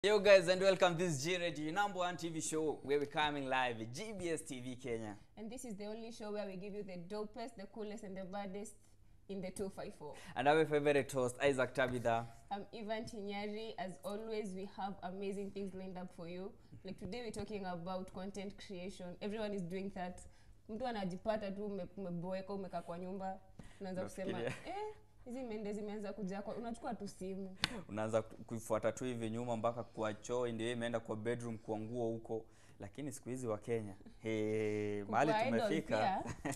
Yo guys and welcome this is G Radio, your number one TV show where we're coming live at GBS TV Kenya. And this is the only show where we give you the dopest, the coolest, and the baddest in the 254. And our favorite host, Isaac Tabitha. I'm Ivan Chinyari. As always, we have amazing things lined up for you. Like today, we're talking about content creation. Everyone is doing that. Mtu anajipata tu ume- umeboeka umekaa kwa nyumba unaanza kusema Unafikiria. eh, hizi mende zimeanza kuja kwa unachukua tu simu Unaanza ku- kuifuata tu hivi nyuma mpaka kwa choo ndio imeenda kwa bedroom kwa nguo huko. Lakini siku hizi wa Kenya, hey, mahali Kukua idol tumefika pia,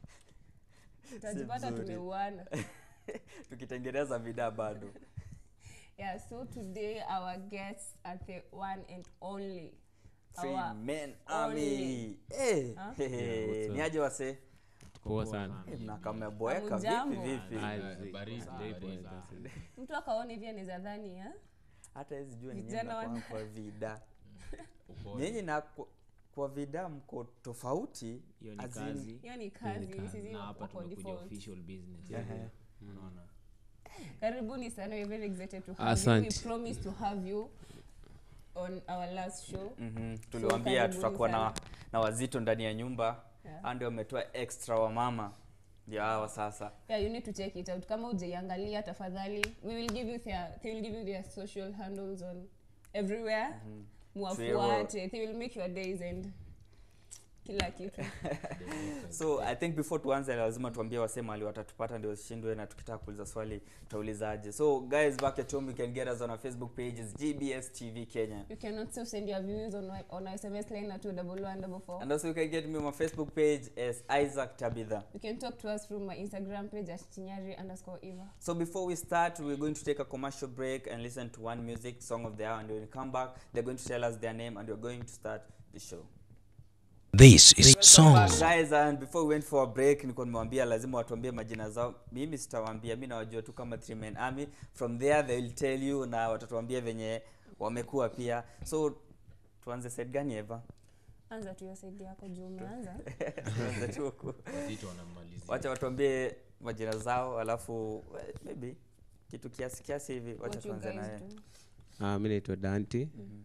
utajipata mzuri. tumeuana tukitengeneza vidaa bado. yeah so today our guests are the one and only Free our Men only. Army. Eh, Huh? hey, Yeah, what's up? ni aje wase? poa sana Eh, mnakaa mmeboeka vipi Hamujambo? vipi? Ah, Ah, zi- baridi, stay baridi. poa, that's it. mtu akaona hivi anaweza dhani ya Hata hizi jua ni Vijana nyinyi wana- mnakuwa kwa vida. Upole. Nyinyi na kwa, kwa vida mko tofauti. hiyo ni as in- kazi hiyo ni kazi sisi na hapa wako tumekuja default. official business Ehe. unaona karibuni sana we're very excited to have you. Asante. we promised to have you on our last show Mhm. tuliwambia karibuni tutakuwa na, sana. na wazito ndani ya nyumba Yeah. yeah. ndio wametoa extra wa mama ndio hawa sasa yeah you need to check it out kama ujaiangalia tafadhali we will give you their they will give you their social handles on everywhere muwafuate they will make your days and kila kitu so i think before tuanze lazima tuambie wasee mahali watatupata ndio shindwe na tukitaka kuuliza swali tutaulizaje so guys back at home you can get us on our facebook page is gbs tv kenya you can also send your views on my- on our sms line at 21144 and also you can get me on my facebook page as isaac tabitha you can talk to us through my instagram page at chinyari underscore eva So before we start, we're going to take a commercial break and listen to one music song of the hour. And when we come back, they're going to tell us their name and we're going to start the show. This is Welcome back, songs. guys, and before we went for a break, nilikuwa nimewambia lazima watuambie majina zao. Mimi sitawaambia, mi nawajua tu kama Three Men Army. From there they will tell you na watatuambia venye wamekuwa pia. So tuanze set gani Eva? anza tu hiyo saidi yako juu umeanza Tuanze tu huku. Wazito wanamalizia. Wacha watuambie majina zao, alafu eh, maybe kitu kiasi kiasi hivi. Wacha what you tuanze guys naye. do Ah, mi naitwa danti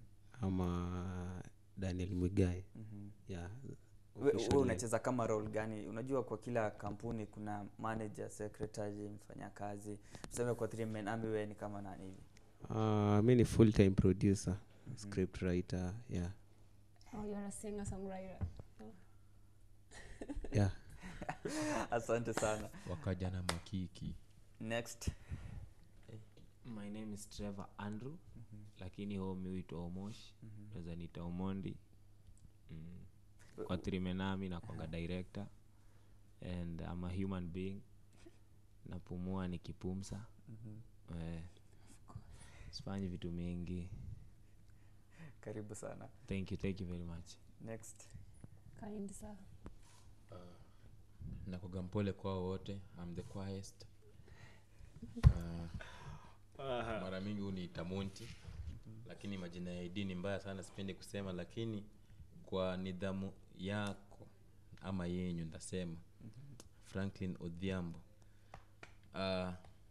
ama daniel mwigai yeah, We- we officially. unacheza kama role gani unajua kwa kila kampuni kuna manager secretary mfanyakazi tuseme kwa three men army wewe ni kama nani hivi Ah, mi ni full time producer script writer yeah oh you're a singer songwriter yeah asante sana wakaja na makiki next my name is trevor andrew lakini home huitwa omosh naweza niita omondi mm. kwa trimenami nakwanga director and I'm a human being napumua nikipumsa eh, sifanyi vitu mingi karibu sana thank you thank you very much next kind sir nakoga mpole kwao wote I'm the quietest uh, mara mingi huniita monti lakini majina ya id ni mbaya sana sipendi kusema lakini kwa nidhamu yako ama yenyu ndasema franklin odhiambo uh,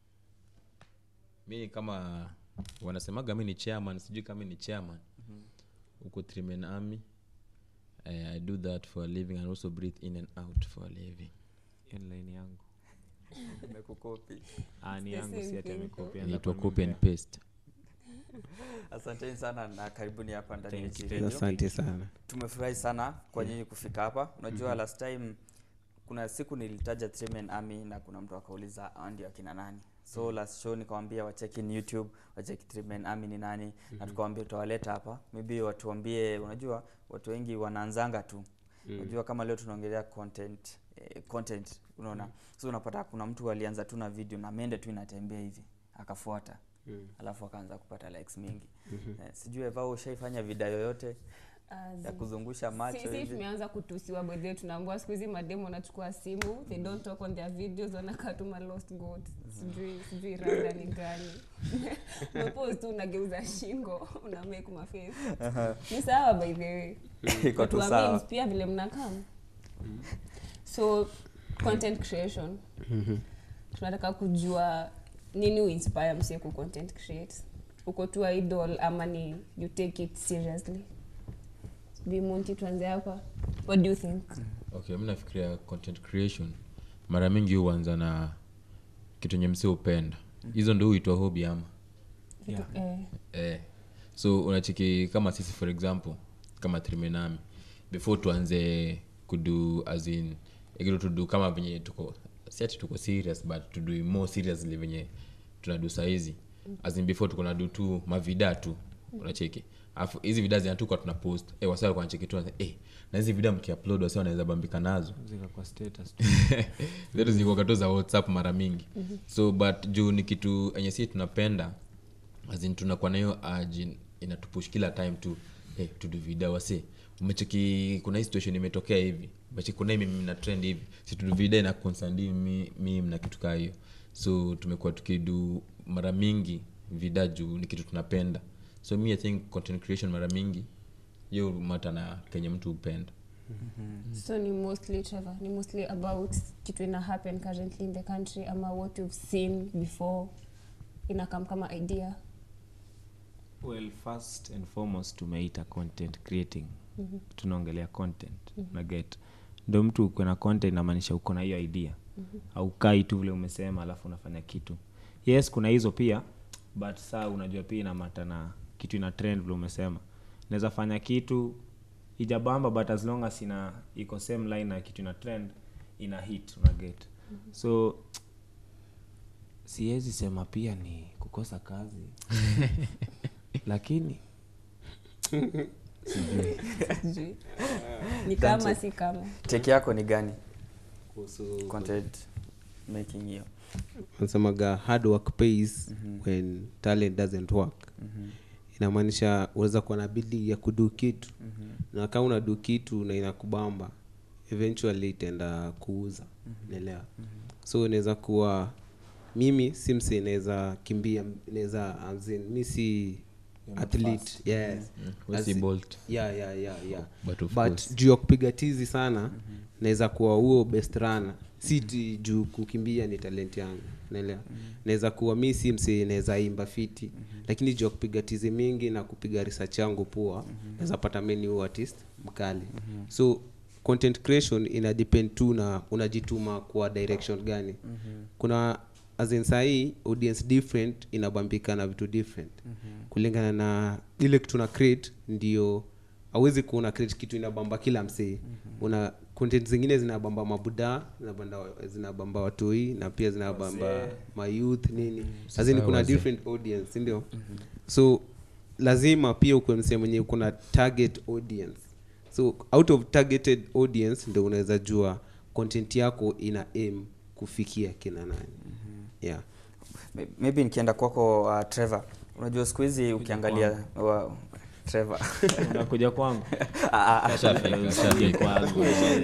mi ni kama wanasemaga mi ni chairman sijui kama mi ni chairman huko trimen army uh, i do that for a living and also breathe in and out for a living hiyo ni line yangu nimekukopi ah, ni the yangu same si ati thing amekopia inaitwa nilikuwa copy and nimempea. paste asanteni sana na karibuni hapa ndani ya Thank you, G thank Radio. asante sana tumefurahi sana kwa nyinyi kufika hapa unajua last time kuna siku nilitaja three men army na kuna mtu akauliza "Hao ndio akina nani so last show nikawambia wacheki in youtube wacheki three men army ni nani na tukawambia tutawaleta hapa maybe watuambie unajua watu wengi wanaanzanga tu unajua kama leo tunaongelea content eh, content unaona so unapata kuna mtu alianza tu na video na mende tu inatembea hivi akafuata alafu akaanza kupata likes mingi eh, sijui eva ushaifanya vida yoyote ya kuzungusha macho sisi hivi tumeanza kutusiwa bedhe tunaambua siku hizi mademu wanachukua simu they don't talk on their videos wanakaa tu ma lost goat sijui sijui rada ni gani umepose tu unageuza shingo una make maface ni sawa by the way iko tu Watu wa sawa memes pia vile mnakaa so content creation tunataka kujua nini uinspire msie ku content create uko tu idol ama ni you take it seriously bimunti tuanze hapa what do you think okay mi nafikiria content creation mara mingi huanza na kitu enye msi upenda hizo ndo huitwa hobi ama Yeah. eh, eh. so unachiki kama sisi for example kama trimenami before tuanze kudu as in ikitu tudu kama venye tuko si ati tuko serious but tudu more seriously venye tunadu saizi as in before tuko nadu tu mavida tu unacheki alafu hizi vida zinatuka tuna post eh, wasa walikuwa wanacheki tu wanasema, eh, na hizi vida mkiupload wasa wanaweza bambika nazo zika kwa status zetu zilikuwa tu za whatsapp mara mingi so but juu ni kitu enye si tunapenda azin tunakuwa nahiyo urge inatupush kila time tu hey, tudu vida wase umecheki kuna hii situation imetokea hivi umecheki kuna hii mimi na trend hivi si tudu vida ina concern mi, mi na kitu kaa hiyo so tumekuwa tukidu mara mingi vida juu ni kitu tunapenda so mi i think content creation mara mingi hiyo mata na kenye mtu hupenda so ni mostly Trevor, ni mostly about kitu ina happen currently in the country ama what you've seen before inakam kama idea well first and foremost tumeita content creating mm-hmm. tunaongelea content mm-hmm. na get ndo mtu uko na content inamaanisha uko na hiyo idea mm-hmm. aukai tu vile umesema alafu unafanya kitu yes kuna hizo pia but saa unajua pia inamata na kitu ina trend vile umesema naweza fanya kitu ijabamba but as long as ina iko same line na kitu ina trend ina hit una get mm-hmm. so siwezi sema pia ni kukosa kazi lakini Sijui. ni kama si kama teki yako ni gani kuhusu content making hiyo nasemaga hard work pays when talent doesn't work inamaanisha unaweza kuwa na bidii ya kudu kitu na kama unadu kitu na inakubamba eventually itaenda kuuza naelewa so unaweza kuwa mimi si msi naweza kimbia naweza as in, mi si athlete yes We As si in- Bolt. yeah, yeah, yeah, yeah. But of but course. juu ya kupiga tizi sana naweza kuwa huo best runner si ti juu kukimbia ni talent yangu naelewa naweza kuwa mi si msi naweza imba fiti lakini juu ya kupiga tizi mingi na kupiga research yangu poa naweza pata meni huo artist mkali so content creation ina depend tu na unajituma kwa direction gani kuna as in sahii audience different inabambika na vitu different kulingana na ile kitu na create ndio awezi kuona create kitu inabamba kila msee una content zingine zinabamba mabuda zinabamba, zinabamba watoi na pia zinabamba mayouth nini azini kuna wazee. different audience sindio so lazima pia ukwe msee mwenye kuna target audience so out of targeted audience ndo unaweza jua content yako ina aim kufikia kina nani yeah May- maybe nikienda kwako uh, trevor unajua siku hizi ukiangalia wa, trevor unakuja kwangu Ah, ah, ah. Ashafika, Usije ashafika. kwangu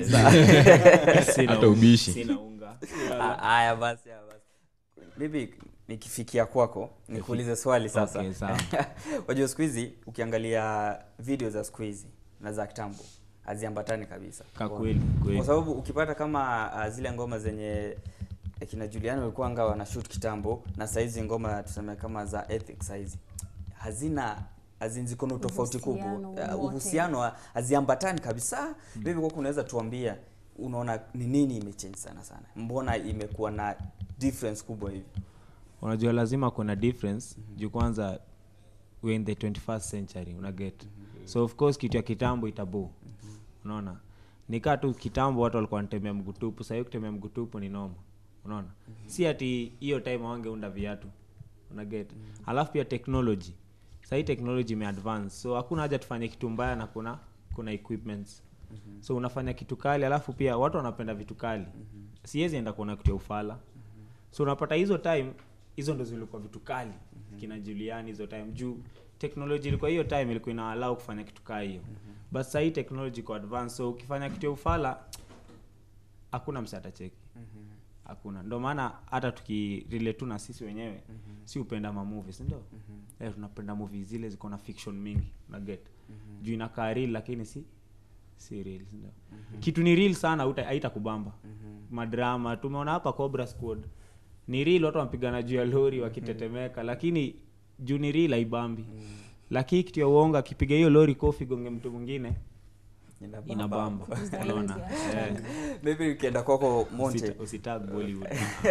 Sina Hata unga, ubishi. sina unga Ah, haya basi haya basi maybe nikifikia kwako nikuulize swali sasa Okay, sawa. wajua siku hizi ukiangalia video za siku hizi na za kitambo haziambatani kabisa Ka kweli, kweli. kwa sababu ukipata kama uh, zile ngoma zenye eh, kina Juliani walikuwa anga wana shoot kitambo na saizi ngoma tuseme kama za ethics saizi hazina hazin ziko na tofauti kubwa Uhusiano Uh, wowote. uhusiano haziambatani kabisa vipi kwako unaweza tuambia unaona ni nini imechange sana sana mbona imekuwa na difference kubwa hivi unajua lazima kuna difference juu kwanza we're in the 21st century una get so of course kitu ya kitambo itabu unaona nikaa tu kitambo watu walikuwa wanatembea mgutupu sahii kutembea mgutupu ni noma unaona si ati hiyo time wangeunda viatu una get alafu pia technology sahii technology imeadvance so hakuna haja tufanye kitu mbaya na kuna kuna equipments so unafanya kitu kali alafu pia watu wanapenda vitu kali siwezi enda kuona kitu ya ufala so unapata hizo time hizo ndo zilikuwa vitu kali kina juliani hizo time juu teknoloji ilikuwa hiyo time ilikuwa ina allow kufanya kitu kaa hiyo but sahii technology iko advance so ukifanya kitu ya ufala hakuna mse atacheki hakuna ndo maana hata tukirelate tu na sisi wenyewe si upenda mamovies ndio eh, tunapenda movie zile ziko na fiction mingi na get juu inakaa real lakini si si real ndio kitu ni real sana hauta- haitakubamba madrama tumeona hapa cobra squad ni real watu wanapigana juu ya lori wakitetemeka lakini juu ni real haibambi lakini kitu ya uongo akipiga hiyo lori kofi gonge mtu mwingine Inabamba. inabamba unaona Eh, maybe ukienda kwako monte usita- usitag bollywood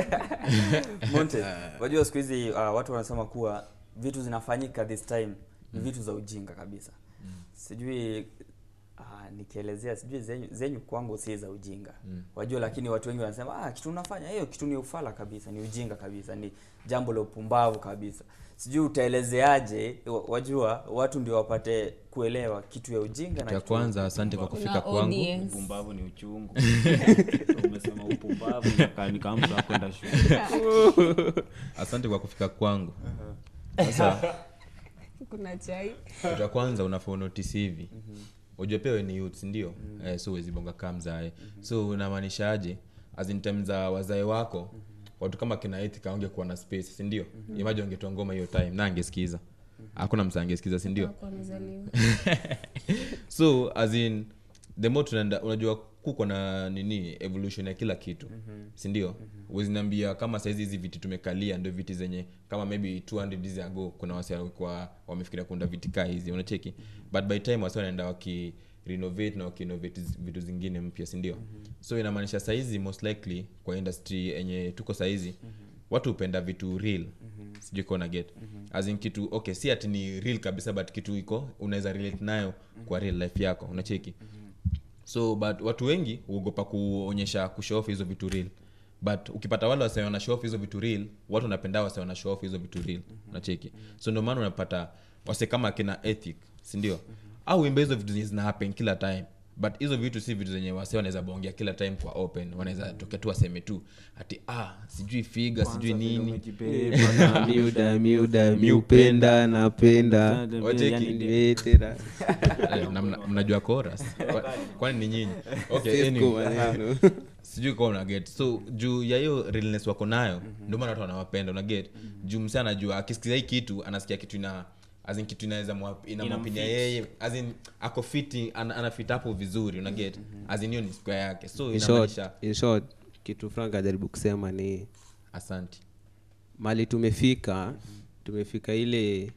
monte wajua siku hizi uh, watu wanasema kuwa vitu zinafanyika this time ni vitu za ujinga kabisa sijui uh, nikielezea sijui zenyu, zenyu kwangu si za ujinga wajua lakini watu wengi wanasema ah, kitu unafanya hiyo kitu ni ufala kabisa ni ujinga kabisa ni jambo la upumbavu kabisa sijui utaelezeaje wa- wajua watu ndio wapate kuelewa kitu ya ujinga na ya kitu kwanza asante kwa Kuna kufika kwangu audience. upumbavu ni uchungu umesema upumbavu inakaa ni kama mtu akwenda shule asante kwa kufika kwangu sasa kuna chai kitu ya kwanza unafaa unotisi hivi ujue pia we ni youth sindio eh, so huwezi bonga kaa mzae so unamaanisha aje as in terms za wazae wako watu kama kina Ethika wangekuwa na space sindio imaji wangetoa ngoma hiyo time na angesikiza hakuna msa angesikiza sindio Hakuwa amezaliwa. so as in the more tunaenda unajua kuko na nini evolution ya kila kitu mm-hmm. sindio mm-hmm. uzinaambia kama saizi hizi viti tumekalia ndio viti zenye kama maybe 200 years ago kuna wasi walikuwa wamefikiria kuunda viti kaa hizi unacheki mm-hmm. but by time wasi wanaenda waki renovate na wakiinnovate zi- vitu zingine mpya sindio mm-hmm. so inamaanisha saizi most likely kwa industry yenye tuko saizi mm-hmm. watu hupenda vitu real mm-hmm. sijui kona get mm-hmm. as in kitu okay si ati ni real kabisa but kitu iko unaweza relate nayo mm-hmm. kwa real life yako unacheki mm-hmm so but watu wengi huogopa kuonyesha kushow off hizo vitu real but ukipata wale wase wana show off hizo vitu real watu wanapenda wase wana show off hizo vitu real unacheki so ndio maana unapata wase kama akina ethic sindio au imbe hizo vitu zenye zina happen kila time but hizo vitu si vitu zenye wase wanaweza bongea kila time kwa open wanaweza tokea tu waseme tu ati ah sijui figa sijui nini miuda miuda miupenda napenda Wacheki. nimetera Eh, na mna- mnajua chorus Kwa- kwani ni nyinyi okay Sisco anyway. maneno. sijui kwa una get so juu ya hiyo realness wako nayo ndio maana watu wanawapenda una get juu msee anajua akisikiza hii kitu anasikia kitu ina as in kitu inaweza mwa- inamwapinya yeye as in ako fiti ana, ana fit hapo vizuri una get as in hiyo ni square yake so In short- inamaanisha in short kitu frank ajaribu kusema ni asante mali tumefika tumefika ile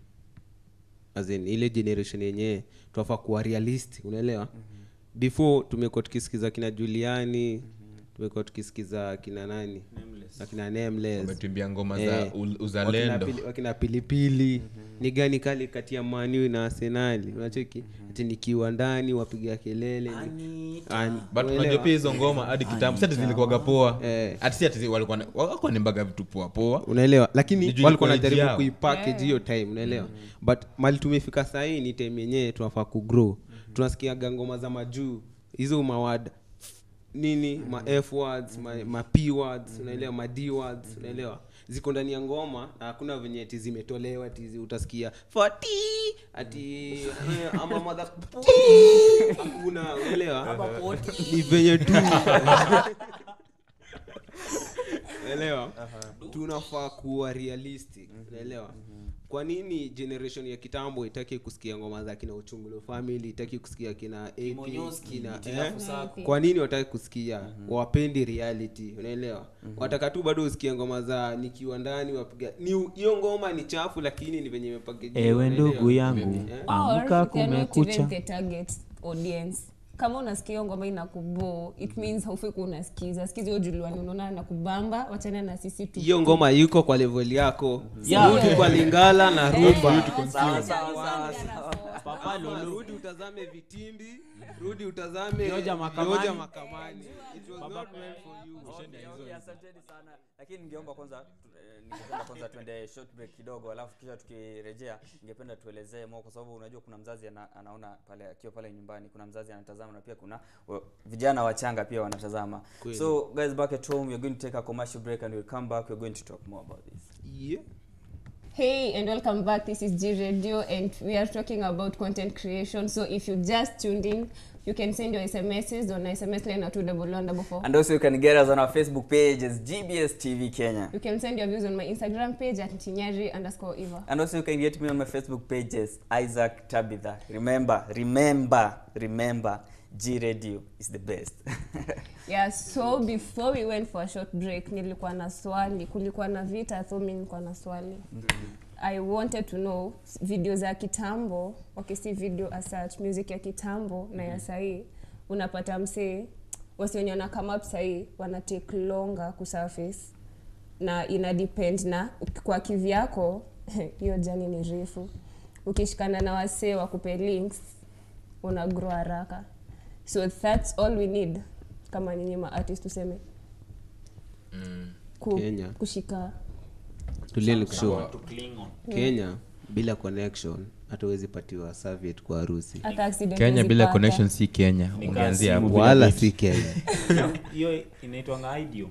as in, ile generation yenyewe tunafaa kuwa realistic unaelewa before tumekuwa tukisikiza kina juliani tumekuwa tukisikiza kina nani akina nameless umetuimbia ngoma Eh, za ul- uzalendo wakina pili- wakina pilipili ni gani kali kati ya maniu na arsenali unacheki ati nikiwa ndani wapiga kelele ni- Ani- but unaelewa? unajua pia hizo ngoma hadi kitambo si ati zilikuwaga poa Eh. ati si ati walikuwa na- walikuwa nimbaga vitu poa poa unaelewa Ni lakini juu walikuwa ilikuwa age najaribu yao. kuipackage hiyo time unaelewa but mali tumefika sahii ni time yenyewe tunafaa kugrow tunasikiaga ngoma za majuu hizo mawad nini ma f words ma, ma p words unaelewa ma d words unaelewa ziko ndani ya ngoma na hakuna venye ati zimetolewa ati zi- utasikia fati ati eh, ama mother hakuna unaelewa ni venye tu unaelewa tunafaa kuwa realistic unaelewa kwa nini generation ya kitambo itaki kusikia ngoma za kina uchungulo family itaki kusikia kina AP, kina eh? kwa nini wataki kusikia wapendi reality unaelewa wataka tu bado usikie ngoma za nikiwa ndani wapiga ni hiyo ngoma ni chafu lakini ni venye imepakejiwa, ewe unaelewa? ndugu yangu Eh? amka Or they're not kumekucha even the target audience kama unasikia hiyo ngoma inakubo it means haufai kuwa unasikiza sikiza hiyo juliani unaona nakubamba wachana na sisi tu hiyo ngoma yuko kwa level yako Yeah. rudi kwa lingala na rumba Sawa, sawa, sawa, Papa Lulu. rudi utazame vitimbi rudi utazame Vioja Makamani. Vioja makamani It was not meant for you. Okay, okay, asanteni sana lakini ningeomba kwanza eh, ningependa kwanza tuende short break kidogo alafu kisha tukirejea ningependa tuelezee mo kwa sababu unajua kuna mzazi ana, anaona pale akiwa pale nyumbani kuna mzazi anatazama na pia kuna wa- vijana wachanga pia wanatazama so guys back at home you're going to take a commercial break and we'll come back we're going to talk more about this Yeah. Hey and welcome back. This is G Radio and we are talking about content creation. So if you just tuned in, you can send your SMSs on SMS line at 21144. and also you can get us on our facebook page as gbs tv kenya You can send your views on my Instagram page at Tinyari underscore Eva. and also you can get me on my facebook page as isaac tabitha remember remember remember g radio is the best Yeah, so before we went for a short break, nilikuwa na swali. Kulikuwa na vita, so mimi nilikuwa na swali. i wanted to know video za kitambo wakisi video as such music ya kitambo na ya sahii unapata msee wasi wenye wana come up sahii wana take longer kusurface na ina depend na kwa kivyako hiyo jani ni refu ukishikana na wasee wakupe links una grow haraka so that's all we need kama nyinyi maartist tuseme ku, Kenya. kushika tulieni kushow To cling on. kenya bila connection hatuwezi patiwa serviette kwa harusi hata accident kenya huwezi bila pata. connection si kenya Ni ungeanzia kasi hapo wala si kenya hiyo inaitwanga idio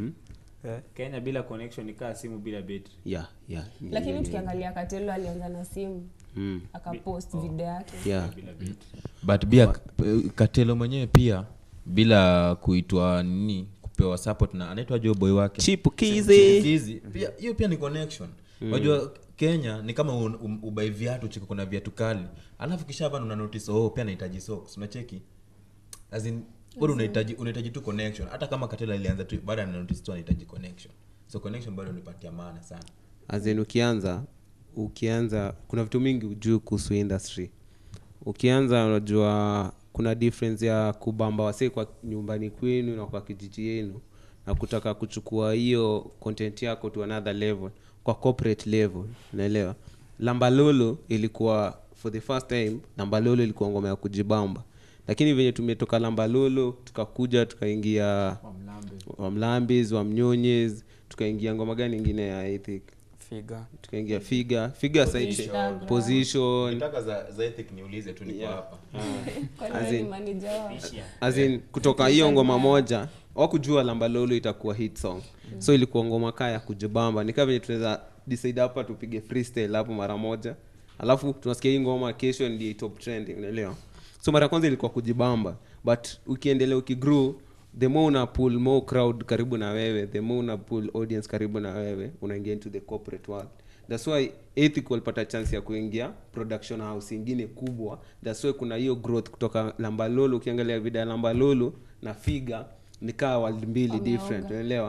kenya bila connection ikaa simu bila betri yeah, yeah, yeah, lakini yeah, tukiangalia katelo alianza na simu Mm. akapost video yake yeah. but pia k- katelo mwenyewe pia bila kuitwa nini kupewa support na anaitwa jo boy wake Chipukizi. Chipukizi. pia hiyo pia ni connection unajua kenya ni kama un- um- ubai viatu chiko kuna viatu kali alafu kisha hapa una notice oh pia nahitaji socks unacheki as in bado unahitaji unahitaji tu connection hata kama katelo alianza tu baada ana notice tu anahitaji connection so connection bado nipatia maana sana azin ukianza ukianza kuna vitu mingi ujuu kuhusu industry ukianza unajua kuna difference ya kubamba wasee kwa nyumbani kwenu na kwa kijiji yenu na kutaka kuchukua hiyo content yako to another level kwa corporate level unaelewa lambalolo ilikuwa for the first time lambalolo ilikuwa ngoma ya kujibamba lakini venye tumetoka lambalolo tukakuja tukaingia wamlambis wamnyonyes tukaingia ngoma gani ingine ya ethic figa tukaingia figa figa saiche position Ukitaka za, za ethic niulize tu niko hapa kwani As wewe ni in- manager wao as in, kutoka hiyo ngoma moja wakujua lambalolo itakuwa hit song so ilikuwa ngoma kaa ya kujibamba nikaa venye tunaweza decide hapa tupige freestyle hapo mara moja alafu tunasikia hii ngoma kesho ndio top trending unaelewa so mara ya kwanza ilikuwa kujibamba but ukiendelea ukigrow the more una pull more crowd karibu na wewe the more una pull audience karibu na wewe unaingia into the corporate world thats why ethic walipata chance ya kuingia production house ingine kubwa thats why kuna hiyo growth kutoka lambalolo ukiangalia vida ya lambalolo na figa nikaa world mbili different unaelewa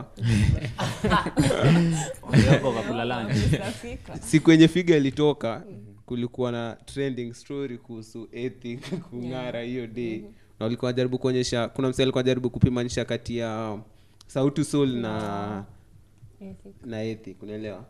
walioko kakula lunch. Utafika. siku yenye figa ilitoka kulikuwa na trending story kuhusu ethic kung'ara hiyo day na walikuwa wanajaribu kuonyesha kuna msee alikuwa anajaribu kupimanisha kati ya sauti soul na Ethic. na ethic unaelewa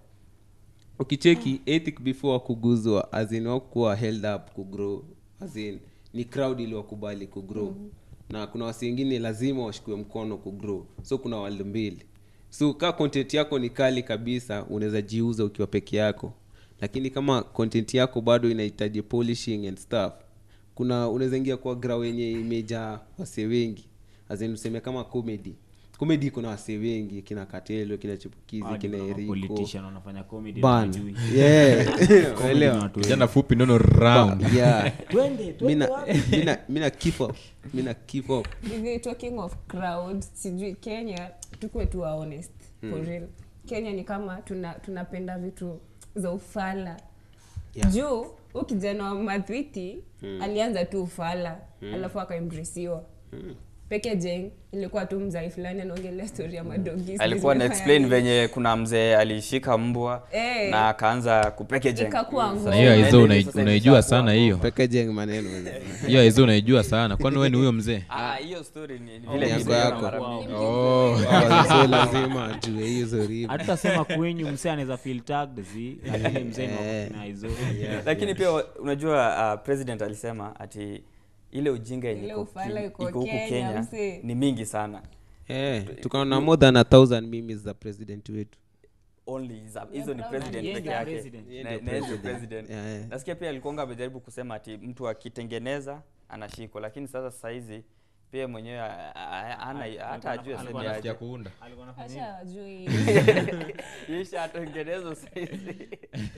ukicheki ethic before kuguzwa azin wakuwa held up kugrow azin ni crowd iliwakubali kugrow na kuna wasi wengine lazima washikue mkono kugrow so kuna world mbili so kaa content yako ni kali kabisa unaweza jiuza ukiwa peke yako lakini kama content yako bado inahitaji polishing and stuff kuna unaweza ingia kwa grau yenye imejaa wasee wengi azin useme kama comedy comedy kuna wasee wengi kina katelo kina chipukizi Hadi kina kuna eriko politician wanafanya comedy ban hawajui. yeah Comedy ni unaelewa watu wengi. kijana fupi nono round yeah Twende, twende mina wapi? mina mina keep up mina keep up hivi talking of crowd sijui kenya tukuwe tu wa honest for real kenya ni kama tuna tunapenda vitu za ufala Yeah. juu huu kijana wa madhwiti alianza tu ufala alafu akaembresiwa peke jeng ilikuwa tu mzai fulani anaongelea stori ya madogi alikuwa na explain venye kuna mzee alishika mbwa Eh. na akaanza kupekeje Ikakuwa ngoma. na hiyo aizo Sasa unai- hivi unaijua ishakuwa sana hiyo packaging maneno hiyo aizo unaijua sana kwani wewe ni huyo mzee Ah, hiyo story ni ni Ni vile yako niliona yako. mara mingi. oh. so lazima ajue hizo riba hatutasema kwenyu msee anaweza feel tagged zi lakini mzee ni wa Eh. kufina hizo lakini pia wa- unajua uh, president alisema ati ile ujinga yenye Ile iko ufala ki- iko iko huku Kenya, kenya msee. ni mingi sana eh tukaona more than a thousand memes za president wetu only za- hizo ni Yeah, president yeye peke ndio yake president. Yeye Na- ndio na yeye ndio president. president Yeah, yeah. nasikia pia alikuanga amejaribu kusema ati mtu akitengeneza anashikwa lakini sasa sahizi pia mwenyewe a- a- ana hata ajue alikuwa aseme ya aje kuunda Acha wajui. isha atengenezwa sahizi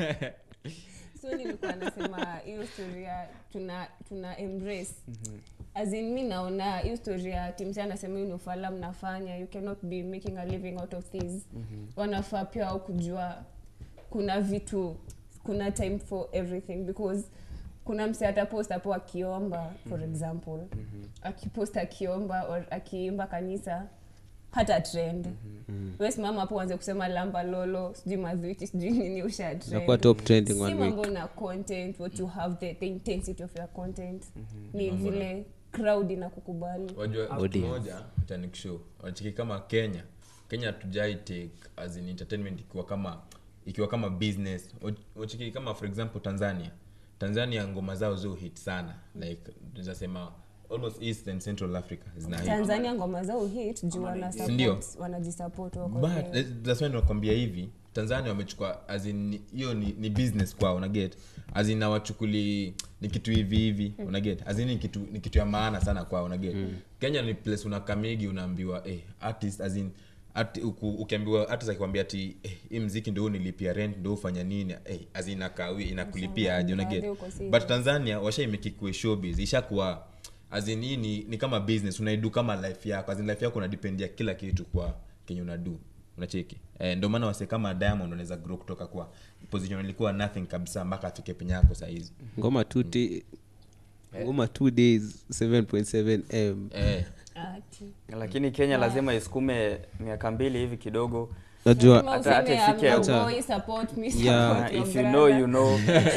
so nilikuwa nasema hiyo storia tuna tuna embrace as in mi naona hiyo story ya timsi anasema hiyo ni ufala mnafanya you cannot be making a living out of this wanafaa pia au kujua kuna vitu kuna time for everything because kuna mse atapost hapo akiomba for example akipost akiomba or akiimba kanisa hata trend we simama hapo uanze kusema lamba lolo sijui madhuiti sijui nini usha Inakuwa top trending si one mambo week. na content what you have the, the intensity of your content ni vile crowd inakukubali wajua Audience. moja tanikishow wanachiki kama kenya kenya tujai take as in entertainment ikiwa kama ikiwa kama business wachiki kama for example tanzania tanzania ngoma zao zo hit sana like tunasema almost east and central africa zina hit tanzania ngoma zao hit juu wana Sindio? support- wanajisupport wako but there. eh, that's why nakwambia hivi tanzania wamechukua as in hiyo ni, ni business kwao unaget azin awachukuli ni kitu hivi hivi unaget azin ni kitu ni kitu ya maana sana kwao unaget kenya ni place unakamigi unaambiwa eh, artist azin Ati, uku, ukiambiwa artist akikwambia ati eh, hii mziki ndo nilipia rent ndo ufanya nini eh, azin inakawi inakulipia aje unaget Mradi uko serious. but tanzania washaimekikue showbiz ishakuwa azin hii ni, ni kama business unaidu kama life yako azin life yako unadependia kila kitu kwa kenye unadu unacheki eh, ndio maana wase kama diamond wanaweza grow kutoka kwa position ilikuwa nothing kabisa mpaka afike penye yako sahizi ngoma two day, ngoma two days 7.7 m eh, Ati. lakini kenya lazima isukume miaka mbili hivi kidogo najua Lazima hata- hata useme, ifike- I'm your Hata- boy, support me, Yeah. support Uh, your if you brother. know you know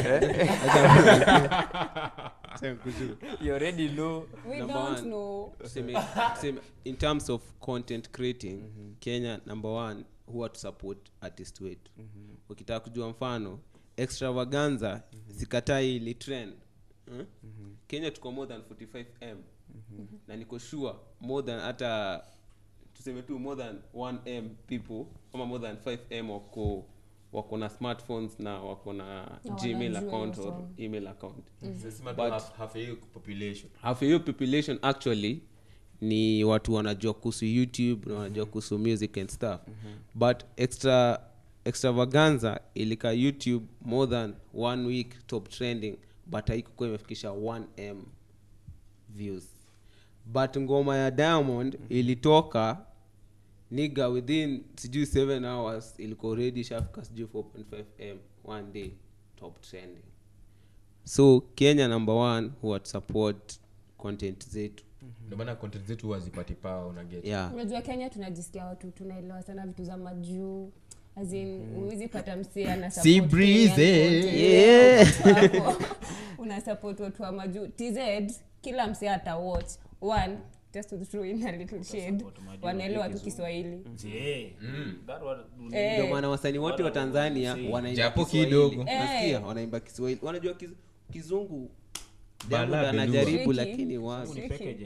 you already know We Number don't one. know. tuseme, tuseme in terms of content creating kenya number one huwa to support artist wetu ukitaka kujua mfano extravaganza sikatai ili trend hmm? kenya tuko more than 45 m na niko sure more than hata tuseme tu more than 1 m people ama more than 5 m wako wako na smartphones na wako na Na gmail wanajua account hiyo or song. email account sema But- half, half ya hiyo population half ya hiyo population actually ni watu wanajua kuhusu youtube na wanajua kuhusu music and stuff but extra extravaganza ilika youtube more than one week top trending but haikukuwa imefikisha 1m views but ngoma ya diamond ilitoka niga within sijui 7 hours ilikuwa already shafika sijui 4.5m one day top trending so kenya number one huwa support content zetu ndio maana content zetu huwa zipati pawa unaget yeah unajua kenya tunajisikia watu tunaelewa sana vitu za majuu huwezi pata msee ana Sea support breeze, Kenyan eh. content. Yeah. Watu wako, una support watu wa majuu tz kila msee ata watch one just to throw in a little shade wanaelewa tu kiswahili Je, that what- Eh. ndio maana wasanii wote wa tanzania wanaimba Japo Kiswahili. kidogo. Nasikia, Eh. wanaimba kiswahili wanajua kiz, kizungu Bala Diamond belua. anajaribu Tricky. lakini wa Ni pekeje.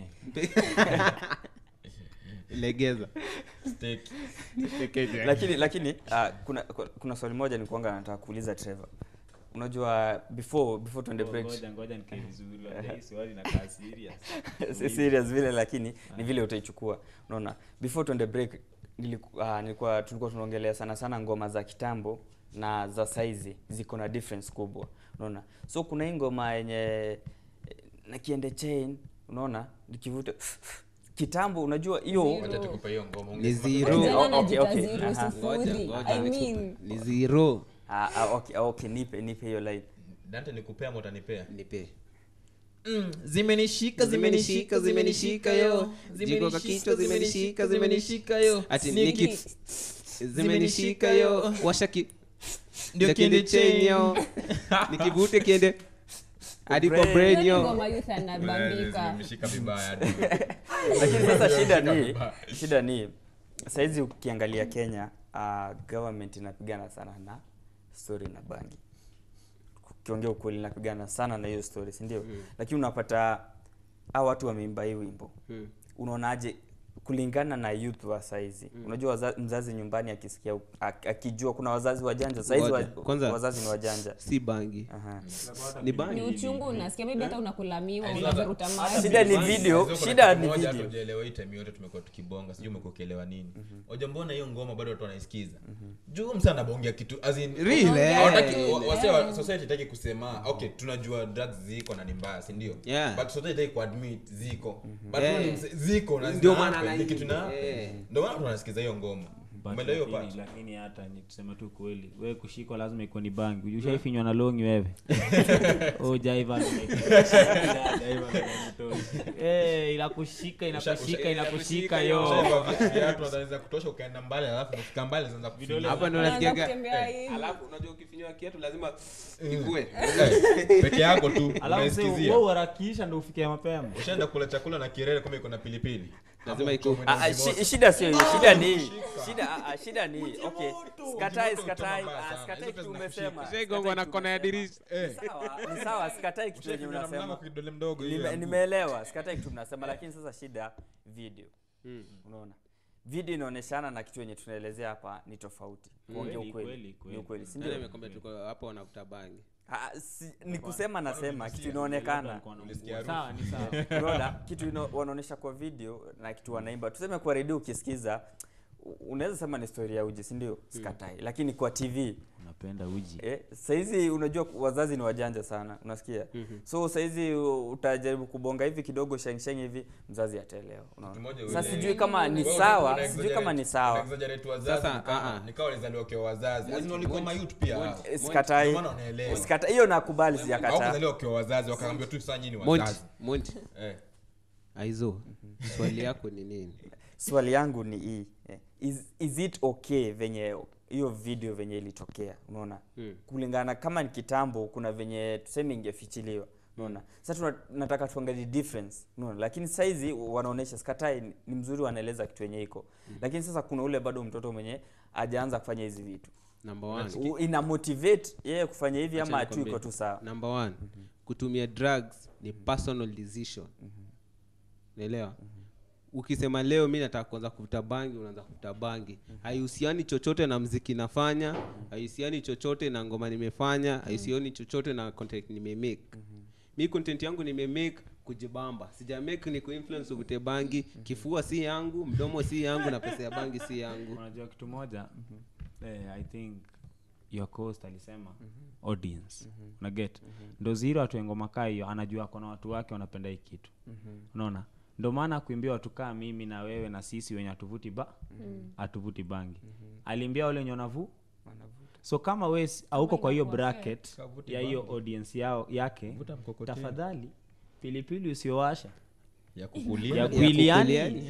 legeza lakini lakini uh, kuna kuna swali moja nikuanga nataka kuuliza trevor unajua before before tuende break Ngoja- ngoja nikae vizuri, wajua hii swali inakaa serious. si serious vile lakini ni vile utaichukua unaona before tuende break niliku, uh, nilikuwa tulikuwa tunaongelea sana sana ngoma za kitambo na za saizi ziko na difference kubwa unaona so kuna hii ngoma yenye eh, na kiende chain unaona nikivuta kitambo unajua hiyo wacha tukupa hiyo ngoma Ni ungesema zero. tu- Kijana Oh, anajita okay, okay. zero, Aha. ngoja sifuri. ngoja I nikupe. mean, ni zero ah, ah, okay, ah, okay nipe nipe hiyo line dante nikupea ama utanipea nipe zimenishika zimenishika zimenishika yo jiko kwa kichwa zimenishika zimenishika yo ati niki zimenishika yo washa ki Ndio ndio kiende kiende chain yo nikivute kiende hadi kwa Brain. brain hiyo ni yo ngoma youth anabambika zimeshika vibaya hadi. lakini sasa shida ni shida ni saizi ukiangalia kenya uh, government inapigana sana na story na bangi ukiongea ukweli inapigana sana na hiyo story si ndio mm. lakini unapata a watu wameimba hii wimbo Mm. unaonaje kulingana na youth wa saizi mm. unajua waza, mzazi nyumbani akisikia ak- akijua kuna wazazi wajanja saizi wa, Ngoja, kwanza- wazazi ni wajanja si bangi Aha. ni ni bangi uchungu unasikia maybe hata unakulamiwa Yaani unavuruta maji shida ni Sasa video kuna shida kitu ni moja video hatujaelewa hii time yote tumekuwa tukibonga sijui umekuwa ukielewa nini oja mbona hiyo ngoma bado watu wanaisikiza juu msa anabongea kitu as in- Really? Hawataki- wa- wase wa- society itaki kusema okay tunajua drugs ziko na ni mbaya si ndio Yeah. but society itaki kuadmit ziko but Yeah. wewe ni mse- ziko na Ndio zina maana happen, ni anaimba. kitu na Yeah. ndio maana watu wanasikiza hiyo ngoma but Umeelewa hiyo lakini- part? lakini hata ni tuseme tu kweli we kushikwa lazima ikuwe ni bangi ushaifinywa na longi wewe Oh, jaiva Eh, inakushika inakushika inakushika yo Ushaivaa viatu wanaweza kutosha ukaenda mbali alafu ukifika mbali zinaanza kufinya. hapa ndo Unaanza nasikiaga kutembea hivi. alafu unajua ukifinywa kiatu lazima ikue Eh, peke yako tu alafu sasa unaisikizia. wewe uharakisha ndo ufikie mapema ushaenda kula chakula na kirele kama iko na pilipili Lazima Hapo iko- mtu mwenye Ah, ah, mzimoto. shi- shida sio hiyo shida ni hii. shida ah, ah, shida ni hii. okay sikatai Mzimoto sikatai utoma mbaya ah, sana. sikatai Hizo kitu pesa umesema zinakushika. shaigongwa na Sikatai kona ya kitu dirisha umesema. Ni sawa ni sawa sikatai kitu yenye Ushaifika na mlango unasema kwa kidole mdogo hiyo Nime- ya mguu. nimeelewa sikatai kitu mnasema lakini sasa shida video unaona video inaoneshana na kitu yenye tunaelezea hapa ni tofauti kuongea Kweli, ukweli kweli, ni kweli. ukweli si Nani ndio amekwambia tuko hapo wanavuta bangi Ah, si- ni kusema nasema kitu inaonekana Ulisikia harufu? sawa ni sawa unaona kitu ino, wanaonyesha kwa video na kitu wanaimba tuseme kwa redio ukisikiza u- unaweza sema ni story ya uji si ndio sikatai lakini kwa tv unapenda uji eh, saizi unajua wazazi ni wajanja sana unasikia so saizi u- utajaribu kubonga hivi kidogo shengsheng hivi mzazi ataelewa unaona Mmoja sasa yule- sijui kama ni Wewe una- sawa una sijui kama ni exaggerate- sawa una exaggerate wazazi Sasa, ni kama- ah, ah. ni kama walizaliwa wakiwa wazazi Yaani walikuwa mayouth pia hao. Eh, sikatai Ndio maana wanaelewa. Sikatai- hiyo nakubali Hao sijakataa kuzaliwa wakiwa wazazi wakaambia tu saa nyinyi monti wazazi monti Eh. aizo swali yako ni nini swali yangu ni hii eh, is, is it okay venye hiyo video venye ilitokea unaona Mm. kulingana kama ni kitambo kuna venye tuseme ingefichiliwa unaona sasa tuna, nataka tuangalie difference unaona lakini saizi wanaonyesha skatai ni- ni mzuri wanaeleza kitu yenye iko lakini sasa kuna ule bado mtoto mwenye ajaanza kufanya hizi vitu number one U- ina motivate yeye kufanya hivi Acha ama tu nikwambie. iko tu sawa number one kutumia drugs ni personal decision naelewa ukisema leo mi nataka kuanza kuvuta bangi unaanza kuvuta bangi haihusiani chochote na mziki nafanya haihusiani chochote na ngoma nimefanya haihusiani chochote na content nimemake mi content yangu nimemake kujibamba sijamake ni kuinfluence uvute bangi kifua si yangu mdomo si yangu na pesa ya bangi si yangu unajua kitu moja eh, i think your coast alisema audience unaget ndo ziro watu engoma kaa hiyo anajua akona watu wake wanapenda hii kitu unaona ndo maana kuimbia watu kaa mimi na wewe na sisi wenye hatuvuti ba hatuvuti bangi alimbia wale wenye wanavu so kama we si- hauko kwa hiyo inakuwa bracket Kavuti ya hiyo audience yao yake Vuta mkokoteni. tafadhali pilipili usiowasha ya kukulia ya Ya kuiliani kukuliani.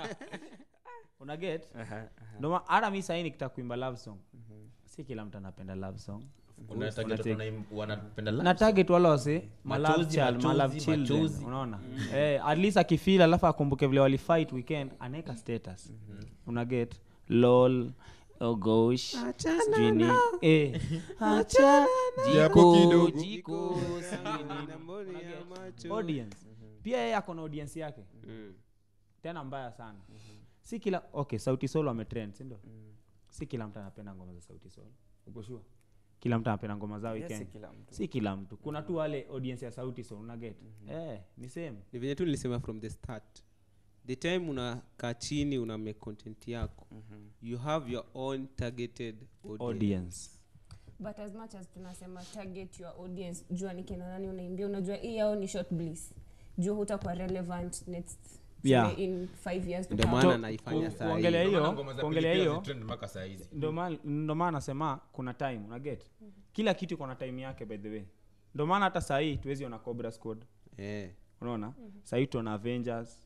unaget ndoma hata mi sahii nikitaka kuimba love song si kila mtu anapenda love song Kuna target watu wanaim- wanapenda love na target wale wase malove Machozi, child malove machozi, children machozi. unaona eh, at least akifeel alafu akumbuke vile walifight weekend anaweka status unaget lol oh gosh sijui ni eh acha Japo jiko kidogo. jiko sijui nini. Na mboni ya Unaget? macho. audience pia yeye ako na audience yake Mm. tena mbaya sana si kila okay sauti solo ametrend sindio si kila mtu anapenda ngoma za sauti solo uko sure kila mtu anapenda ngoma zao Yes, si weekend kila mtu si kila mtu kuna tu wale audience ya sauti solo unaget eh ni same ni venye tu nilisema from the start the time unakaa chini una make content yako you have your own targeted audience. audience but as much as tunasema target your audience jua ni kina nani unaimbia unajua hii yao ni short bliss jua hutakuwa relevant next Yeah. tuseme in five years to ndio come. maana To- naifanya ku- saa kuongelea hii hiyo Ndio maana ngoma za kuongelea pilipili hiyo hazitrend mpaka saa hizi ndo maana- ndo maana nasema kuna time unaget kila kitu iko na time yake by the way ndo maana hata sahii tuwezi ona cobra squad eh. unaona sahii tuona avengers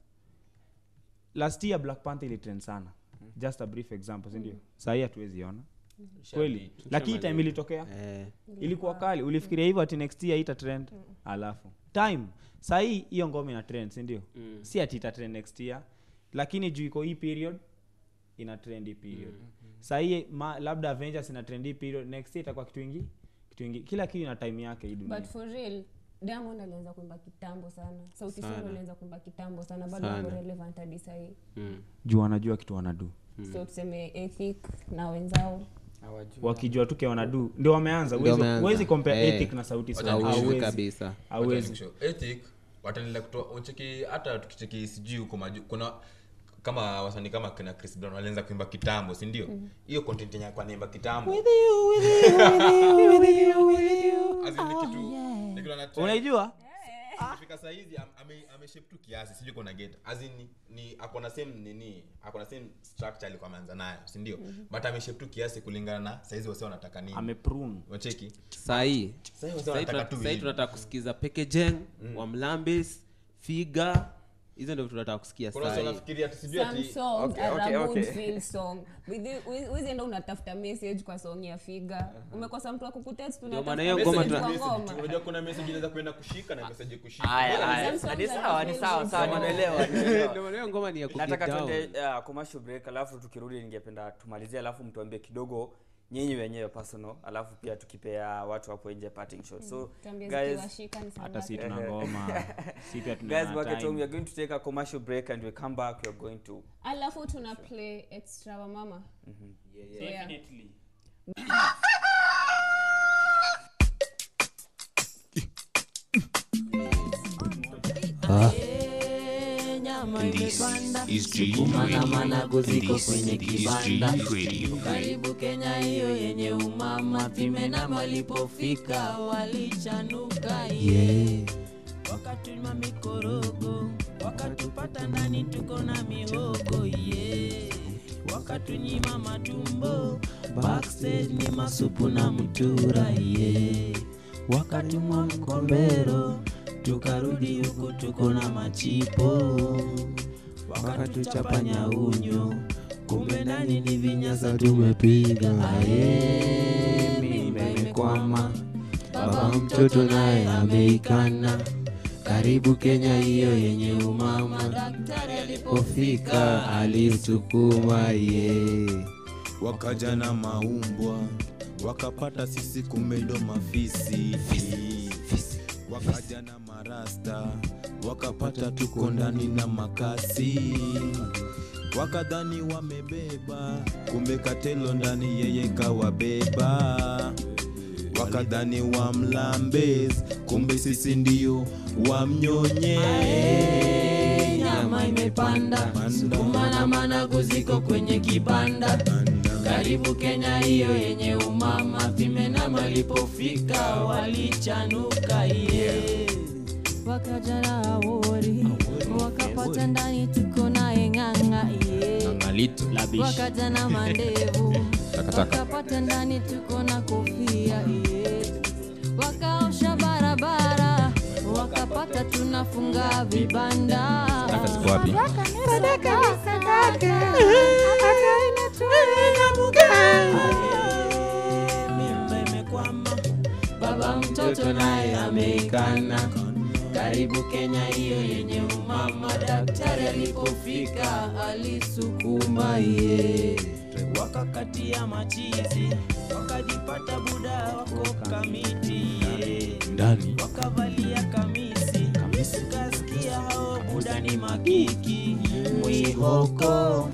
last year black panther ilitrend sana just a brief example sindio sahii hatuwezi ona kweli lakini time ilitokea Eh. ilikuwa kali ulifikiria hivyo ati next year ita trend alafu time sahii hiyo ngoma ina trend sindio Mm. si ati ita trend next year lakini juu iko hii period ina trend hii period sahii ma, labda avengers ina trend hii period next year itakuwa kitu ingi kitu ingi kila kitu ina time yake hii dunia but for real diamond alianza kuimba kitambo sana sauti Sana. solo alianza kuimba kitambo sana bado Sana. wako relevant hadi sahii Mm. juu wanajua kitu wanadu so tuseme ethic na wenzao hawajui wakijua tu ke wanadu ndio wameanza Ndio Huwezi- wameanza. huwezi compare Eh. ethic na sauti Sol. Wacha Hauwezi Hauwezi. kabisa Hauwezi. ethic wataendelea kutoa uncheki hata tukicheki sijui huko maju kuna kama wasanii kama kina chris brown walianza kuimba kitambo si ndio hiyo content yenye alikuwa anaimba kitambo As in ni kitu ni kitu ana- unaijua ikifika saa hizi am- ame- ameshape tu kiasi sijui kona get as in ni, ni akona same nini akona same structure alikuwa ameanza nayo si ndio but ameshape tu kiasi kulingana na saizi wase wanataka nini ameprune wacheki sahii Sahii wase Sahii wanataka tuna- tu sahii hivi. tunataka kusikiza pekejeng wamlambis figa hizo ndio tunataka kusikia kuna wase sahii wanafikiria ati sijui some ati songs Okay, are okay, a okay. good feel song wizienda unatafuta message kwa song ya figa umekosa mtu akukutext Ndio maana hiyo ngoma unatafuta tuna- message kwa ngoma unajua kuna message inaweza kwenda kushika na message kushika Aya, Mbona aya. Some songs Ni are sawa ni feel sawa good sawa songs. nimeelewa nimeelewa. Ndio maana hiyo ngoma ni ya nataka kuget down. tuende uh, commercial break alafu tukirudi ningependa tumalizie alafu mtuambie kidogo nyinyi wenyewe personal alafu pia tukipea watu hapo nje parting shot so Tuambie guys zikiwashika ni saa hata si ngapi. tuna ngoma si pia guys tuna back at home we time are going to take a commercial break and we come back we are going to alafu tuna play extra wa mama So, yeah. This is G Radio. This is G Radio. karibu kenya hiyo yenye umama pimenama walipofika walichanuka ye wakatuma mikorogo wakatupata ndani tuko na mihogo ye wakatunyima matumbo backstage ni masupu na mtura ye wakatumwa mkombero tukarudi huku tuko na machipo wakatuchapanya unyo kumbe ndani ni vinyasa tumepiga aye mimba imekwama baba mtoto naye ameikana karibu kenya hiyo yenye umama daktari alipofika alisukuma ye wakaja na maumbwa wakapata sisi kumedo mafisi wakaja na marasta wakapata tuko ndani na makasi wakadhani wamebeba kumbe katelo ndani yeye kawabeba wakadhani wamlambes kumbe sisi ndio wamnyonye nyama imepanda sukuma na managu ziko kwenye kibanda karibu kenya hiyo yenye umama pimenama alipofika walichanuka ye wakaja na awori wakapata ndani tuko naye ng'ang'a ye wakaja na mandevu wakapata ndani tuko na kofia ye wakaosha barabara wakapata tunafunga vibanda wapi mimba imekwama baba mtoto naye ameikana karibu kenya hiyo yenye umama daktari alipofika alisukuma ye wakakatia machizi wakajipata buda wako kamiti ye ndani wakavalia kamisi tukasikia hao buda ni makiki mwihoko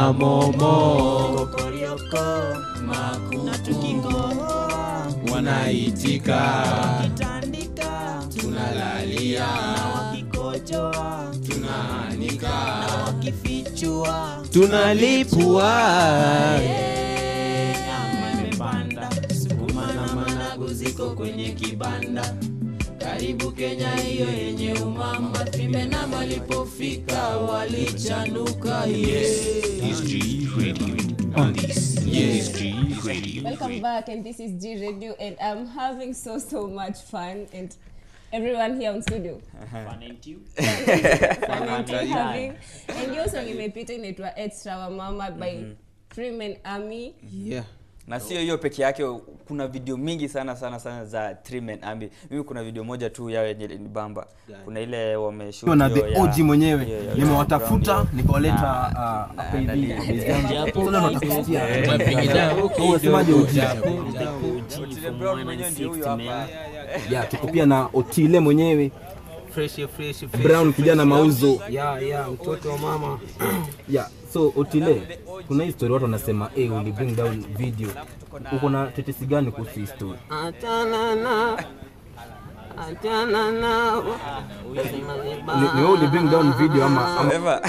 mamomo kokorioko maku na tukikohoa wanaitika kitandika tunalalia na wakikojoa tunaanika na wakifichua tunalipua Eh, nyama imepanda sukuma na managu ziko kwenye kibanda karibu kenya hiyo yenye umama pimenama walipofika walichanuka ye This G Radio. This is G Radio. Welcome back, and this is G Radio, and I'm having so so much fun, and everyone here on studio. Fun and having, and hiyo song imepita inaitwa Extra wa Mama by Freeman Army. yeah. na sio hiyo peke yake kuna video mingi sana sana sana za Three Men Army mimi kuna video moja tu yao yenye ni bamba kuna ile wameshoot na hiyo the ya- OG mwenyewe hiyo- hiyo nimewatafuta ground nikawaleta Na- ah, na- hapa na- hivi na- kwa base yangu. Japo- Sasa natutafutia. Japo- Unasemaje OG? Otile Brown mwenyewe ndio huyo hapa Yeah, tuko pia na Otile mwenyewe Brown kijana mauzo ya ya mtoto wa mama yeah. So Otile, kuna hii story watu wanasema eh, uli bring down video. Uko na tetesi gani kuhusu hii story? achana na achana na Ni ni wewe uli bring down video ama, ama However,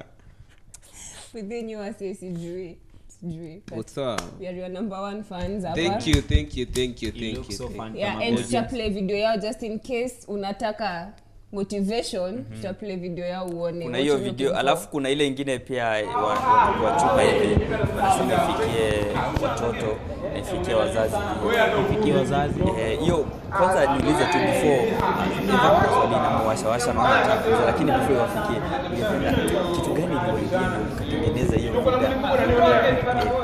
Within you, I say sijui, sijui. But What's up? we are your number one fans hapa. Thank you, thank you, thank you, You thank look you. so fun Yeah, kama and audience. tuta play video yao just in case unataka motivation tutaplay video yao uone kuna what hiyo you video looking for. alafu kuna ile ingine pia wa- wa- wachuma hivi wanasema ifikie watoto na ifikie wazazi Ifikie wazazi. Eh, hiyo kwanza niulize tu before niva swali na mwashawasha naona takuza lakini before wafikie ningependa kitu gani iliwaidia ndio mkatengeneza hiyo video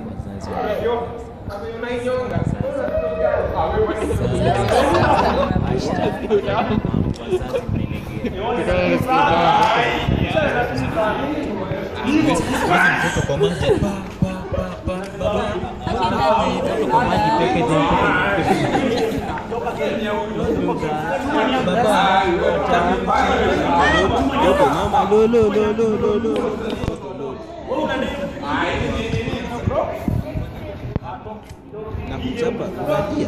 mtoto kwa maji pa, pa, pa, pa, baba. Yoko, mama, lo, lo, lo, lo, lo, lo. na kuchapa uradia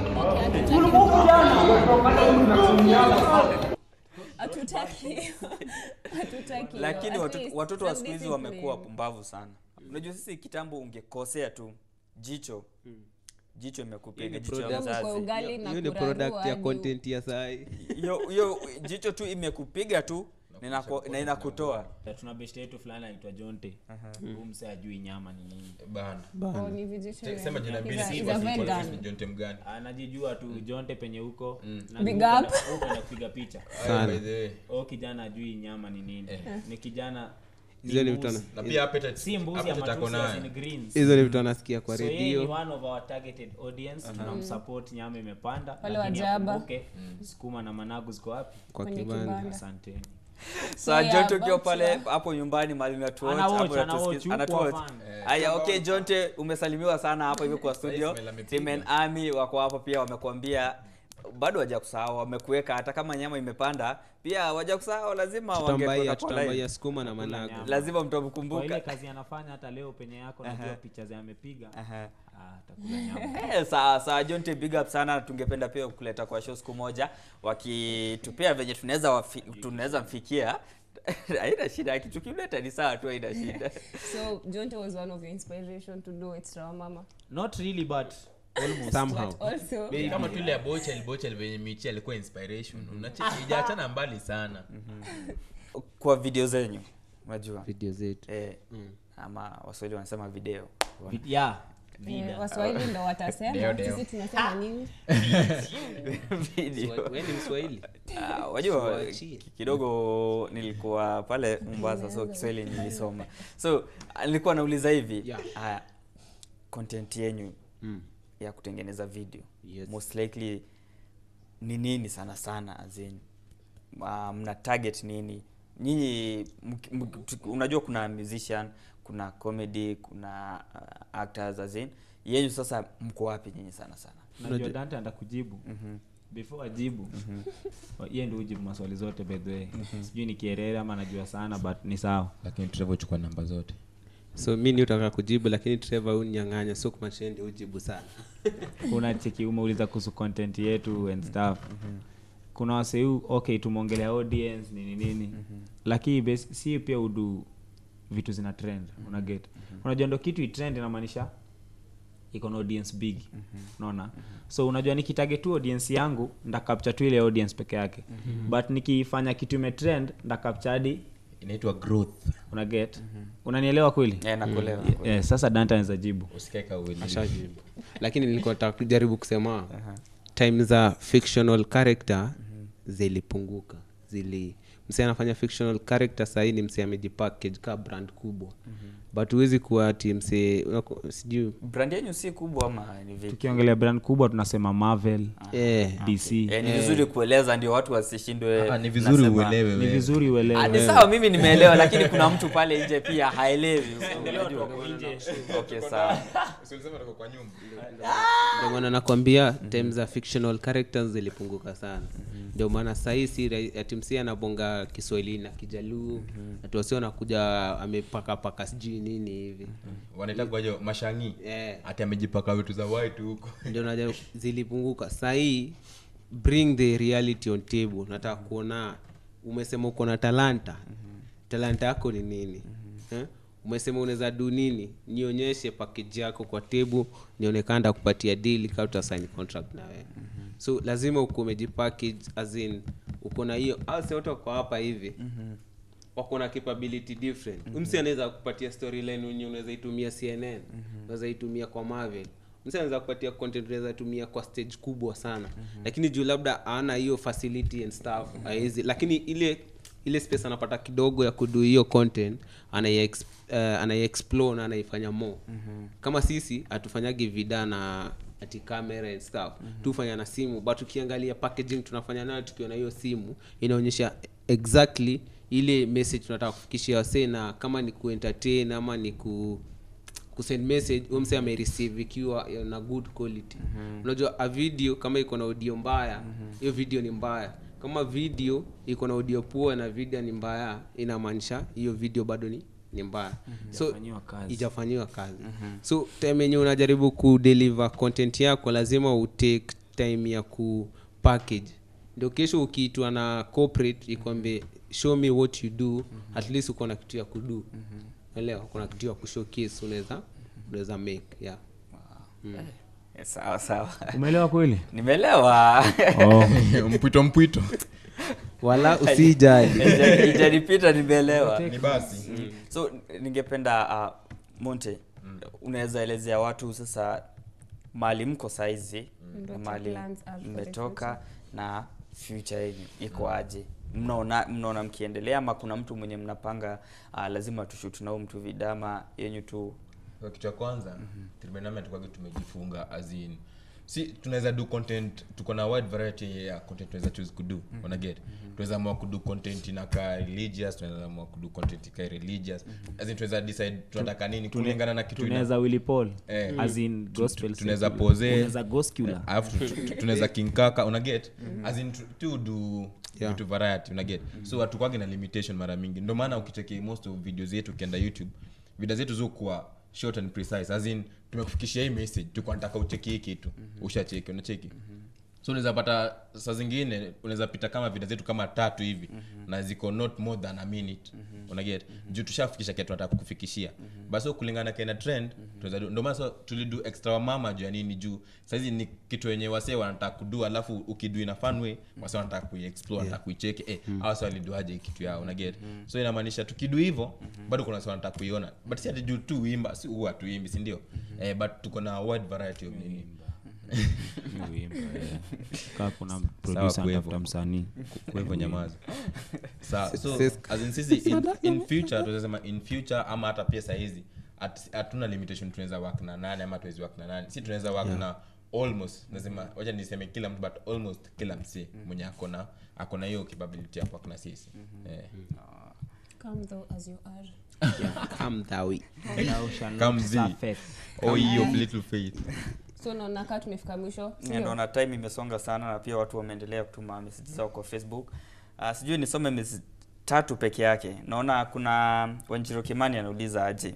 hatutaki hatutaki lakini At watoto, least watoto wa siku hizi discipline. wamekuwa pumbavu sana unajua sisi kitambo ungekosea tu jicho jicho imekupiga jicho ya product. Kwa mzazi ugali na hiyo ni kurarua product ya juu. content ya sai hiyo hiyo jicho tu imekupiga tu na inako- na inakutoa tuna best yetu fulani anaitwa jonte huu mse ajui nyama ni nini Bana. Oh, ni vegetarian. sema jina He's mbili a- si he's a basi kwa vegan. ni Jonte mgani anajijua tu jonte penye huko na Big upenda- up. upenda kupiga picha Ayo, by the way. o kijana ajui nyama ni nini ni kijana hizo ni mbuzi. vitu ana- na pia appetite si mbuzi ya appetite ako matusi as nayo. in greens hizo ni vitu anasikia kwa so yeye ni redio one of our targeted audience tunamsupport nyama imepanda Wale lakini wajaba. akumbuke, sukuma na managu ziko wapi kwa Kwenye kibanda kibanda. asanteni saa yeah, jonte ukiwa about pale you. hapo nyumbani mali unatuwatch, Ana watch, hapo ana unatusikiza- watch, yuko anatuwatch. fan. Aya, okay jonte umesalimiwa sana hapa hivyo kwa studio Ismail amepiga. Team and army wako hapa pia wamekuambia bado waja kusahau wamekuweka hata kama nyama imepanda pia waja kusahau lazima tutambaia wangekuweka kwa tutambaia line. sukuma na managu nyama. lazima kwa ile mtamkumbuka kazi anafanya hata leo penye yako najua picha za amepiga Aha. ah, atakula nyama Eh, sawa sawa jonte big up sana tungependa pia kuleta kwa show siku moja wakitupea venye tunaweza wafi- tunaweza mfikia haina shida tukimleta ni sawa tu haina shida so jonte was one of your inspiration to do extra wa mama not really but almost somehow but also kama tu ile ya bochel bochel venye michi alikuwa inspiration unacheki ijaachana mbali sana kwa video zenyu unajua video zetu eh, ama waswahili wanasema video Vi- yeah eh, waswahili ndo watasema Deo, deo. sisi tunasema nini video Wewe ni mswahili Ah, wajua Tuachie. ki- kidogo nilikuwa pale mombasa so kiswahili nilisoma so ah, nilikuwa nauliza hivi Yeah. haya content yenyu Mm. ya kutengeneza video Yes. most likely ni nini sana sana zenyu uh, mna target nini nyinyi mk- mk- tu- unajua kuna musician kuna comedy kuna uh, actors azin yenyu sasa mko wapi nyinyi sana sana najua dante anda kujibu before ajibu yeye ndio ujibu maswali zote by the way sijui ni kierere ama najua sana but ni sawa lakini tutavyochukua namba zote so mi ni utaka kujibu lakini trevor unyang'anya so kumashende ujibu sana kuna cheki umeuliza kuhusu content yetu and stuff kuna waseu okay tumeongelea audience nini nini lakini bas- si pia udu vitu zina trend una get unajua ndo kitu itrend inamaanisha iko na audience big unaona so unajua nikitage tu audience yangu ndakapcha tu ile audience peke yake but nikifanya kitu imetrend ndakapcha hadi inaitwa growth una get unanielewa kweli yeah, nakuelewa yeah, sasa dante anaweza jibu usikaeka ueli ashajibu lakini nilikuwa nataka kujaribu kusema time za fictional character zilipunguka zili msee anafanya fictional character sahii ni msee amejipackage ka brand kubwa but huwezi kuwa ati msee unako- sijui brand yenyu si kubwa ama ni vipi tukiongelea brand kubwa tunasema marvel eh, dc Eh, ni vizuri kueleza ndio watu wasishindwe Ah, ni vizuri nasema- uelewe ni wewe. vizuri Ah, uelewe ni sawa mimi nimeelewa lakini kuna mtu pale nje pia haelewi unajua. okay sawa ndio maana nakwambia time za fictional characters zilipunguka sana ndio maana sahii si rahi- ati msee anabonga kiswahili na kijaluu ati wasio nakuja amepakapaka sijui nini hivi wanaitagwajo mashangi Eh. ati amejipaka vitu za white huko ndio naja zilipunguka sahii bring the reality on table nataka kuona umesema uko na talanta talanta yako ni nini eh? umesema unaweza du nini nionyeshe package yako kwa tebu nionekanda kupatia dili kaa utasign contract na wewe so lazima uko umejipackage as in uko na hiyo ase wote wako hapa hivi wako na capability different mm-hmm. msi anaweza kupatia storyline wenye unaweza itumia cnn unaweza itumia kwa marvel msi anaweza kupatia content unaweza tumia kwa stage kubwa sana lakini juu labda ana hiyo facility and stuff haezi lakini ile ile space anapata kidogo ya kudu hiyo content anaiexp, uh, anaiexplore na anaifanya more kama sisi hatufanyagi vida na ati camera and stuff tufanya na simu but ukiangalia packaging tunafanya nayo tukiwa na hiyo simu inaonyesha exactly ile message tunataka kufikishia wasee na kama ni kuentertain ama ni ku kusend message huyo msee amereceive ikiwa na good quality unajua a video kama iko na audio mbaya hiyo video ni mbaya kama video iko na audio poa na video ni mbaya inamaanisha hiyo video bado ni ni mbaya so Ijafanyiwa kazi. ijafanyiwa kazi so time yenye unajaribu kudeliver content yako lazima utake time ya kupackage ndio kesho ukiitwa na corporate ikwambie show me what you do at least uko na kitu ya kudu elewa kuna kitu ya kushowcase unaweza unaweza make yeah Eh, sawa sawa umeelewa kweli nimeelewa oh. mpwito mpwito wala usijali Ija- ijanipita nimeelewa ni basi so ningependa uh, monte unaweza elezea watu sasa mali mko saizi Ndoto mali plans are for the mmetoka na future yenyu iko aje mnaona mnaona mkiendelea ama kuna mtu mwenye mnapanga uh, lazima tushutu nao mtu vidama yenyu tu Kwa kitu ya kwanza mm tukwage tumejifunga azin si tunaweza do content tuko na wide variety ya content tunaweza choose kudo mm get tunaweza amua kudo content inakaa religious tunaweza amua kudo content ikae religious as in tunaweza decide tunataka nini kulingana na kitu ina- tunaweza willy paul Eh. as in Tu- gospel tu- tunaweza secular. pose Unaweza gospel alafu tu- tu- tunaweza kinkaka unaget as in tu- tu do Yeah. vitu variety unaget so hatukwagi na limitation mara mingi ndio maana ukicheki most of videos zetu ukienda youtube video zetu zokuwa short and precise as in tumekufikishia hii message tuko nataka ucheki hii kitu ushacheki unacheki so unaweza pata saa zingine unaweza pita kama vida zetu kama tatu hivi na ziko not more than a minute unaget juu tushafikisha kitu tunataka kufikishia basi so kulingana kena trend tunaweza do- ndio maana so tulidu extra wa mama juu ya nini juu saizi ni kitu wenye wasee wanataka kudu alafu ukidu ina fun way wasee wanataka kuiexplore wanataka kuicheki eh hawa wase waliduaje hii kitu yao unaget so inamaanisha tukidu hivyo bado kuna wasee wanataka kuiona but si ati juu tu uimba si huwa tuimbi si ndio eh but tuko na wide variety of nini Wimbo, eh. kaa kuna producer Kuevo. anatafuta msanii kwa hivyo nyamaza Sa- so Sis- as in sisi in, in future tunasema in future ama hata pia sahizi hat- hatuna limitation tunaweza work na nane ama tuwezi work na nane si tunaweza work na almost nasema wacha niseme kila mtu but almost kila msee mwenye akona akona hiyo capability ya work na sisi eh. Come though as you are. come that way Thou shalt Come not thee. suffer. oh ye of little faith so naona kaa tumefika mwisho Yeah, naona time imesonga sana na pia watu wameendelea kutuma message zao kwa facebook uh, sijui nisome message tatu peke yake naona kuna wanjiro kimani anauliza aje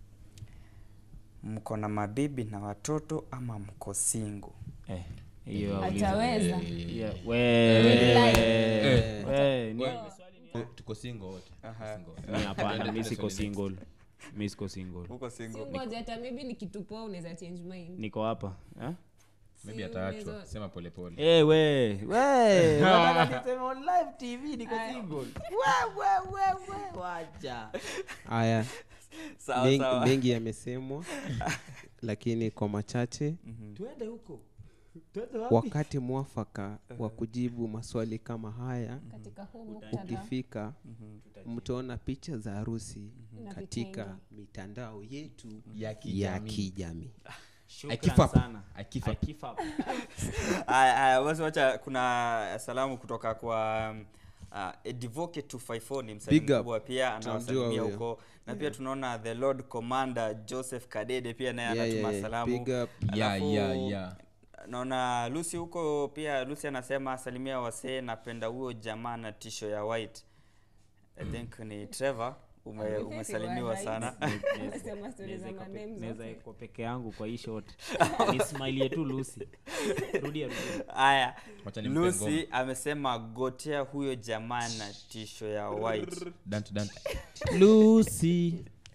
mko na mabibi na watoto ama mko singo Eh, hiyo auliza. ataweza Yeah, we- Eh. we- ni- Eh, tuko single wote Tuko single wote. mi hapana mi siko Swali next. single mi siko single uko singo ngoja hata maybe nikitupoa unaweza change mind niko hapa eh? maybe Si ataachwa unaweza- sema polepole Eh, we we Wataka niseme on live tv niko single we we we we wacha haya sawa mengi, sawa mengi yamesemwa lakini kwa machache tuende huko tuende wapi wakati mwafaka wa kujibu maswali kama haya katika huu muktadha ukifika mtaona picha za harusi Na katika vitendo. mitandao yetu ya ya kijamii kijamii Shukran keep up. sana. I keep I up. keep up. Haya, haya, basi wacha kuna salamu kutoka kwa um, uh, Edivoke 254 ni msanii Big up. mkubwa pia Tunamjua anawasalimia huyo. huko na pia tunaona the lord commander joseph kadede pia naye Yeah, anatuma yeah, yeah. salamu Big up. Yeah, Alafu, yeah, yeah. naona lucy huko pia lucy anasema salimia wasee napenda huyo jamaa na tisho ya white i think ni trevor ume, Amefesi umesalimiwa wa right. sana Anasema story za Naweza iko madem pe- naweza zote. iko peke yangu kwa hii shot ni smile yetu lucy rudia rudia haya Wacha nimpe lucy ngoma. amesema gotea huyo jamaa na tisho ya white Dante, Dante. lucy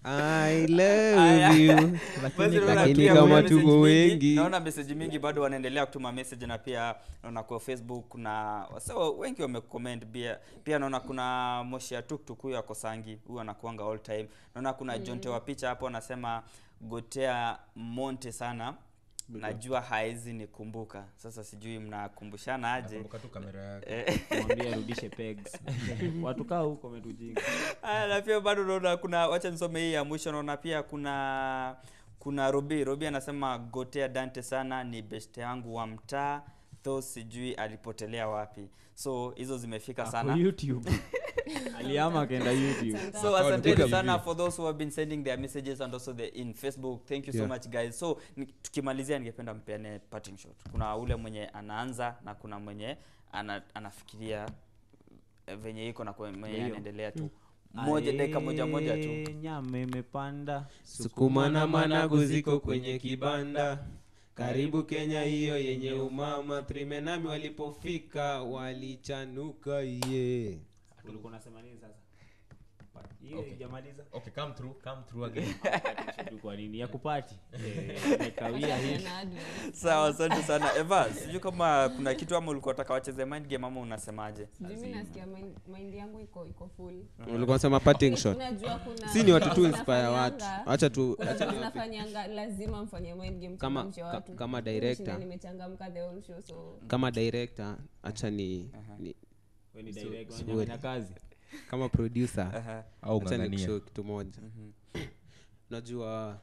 I love you. Basi naona lakini pia kama kuna tuko message mingi, wengi naona message mingi bado wanaendelea kutuma message na pia naona kwa facebook na so wengi wamecomment pia pia naona kuna moshi ya tuktuk huyo ako sangi huyu anakuanga all time naona kuna mm. jonte wa picha hapo anasema gotea monte sana najua haezi nikumbuka sasa sijui mnakumbushana aje Nakumbuka tu kamera yake. Eh. mwambie arudishe pegs watu kaa huko wametujinga Aya, na pia bado naona kuna wacha nisome hii ya mwisho naona pia kuna kuna robi robi anasema gotea dante sana ni beste yangu wa mtaa tho sijui alipotelea wapi so hizo zimefika sana youtube aliama akaenda youtube so Account asanteni iko sana hivi. for those who have been sending their messages and also the in facebook thank you so Yeah. much guys so ni- tukimalizia ningependa mpeane parting shot kuna ule mwenye anaanza na kuna mwenye ana, anafikiria eh, venye iko na kwa- mwenye Ndio. anaendelea tu moja dakika moja moja tu Ae, nyama imepanda sukuma na managu ziko kwenye kibanda karibu kenya hiyo yenye umama trimenami walipofika walichanuka ye ulikuwa unasema nini sasa hiyo ijamaliza Okay, come through, come through again. Tu kwa nini ya kupati Eh, imekawia hivi Ana advert. sawa asante sana eva sijui kama kuna kitu ama ulikuwa taka wacheze mind game ama unasemaje Sijui mi nasikia mind, mind yangu iko iko full ulikuwa sema parting shot unajua kuna si ni watu tu kuna inspire watu zinafanyanga- acha tu kuna acha vitu niwape- zinafanyanga lazima mfanye mind game Kama- mchangamshe ka- watu. kama Mimi director. nishinda nimechangamka the whole show so kama director acha ni, ni Wewe ni So- direct, sorry. unafanya kazi kama producer Aha. Au acha ng'ang'ania. nikushow kitu moja najua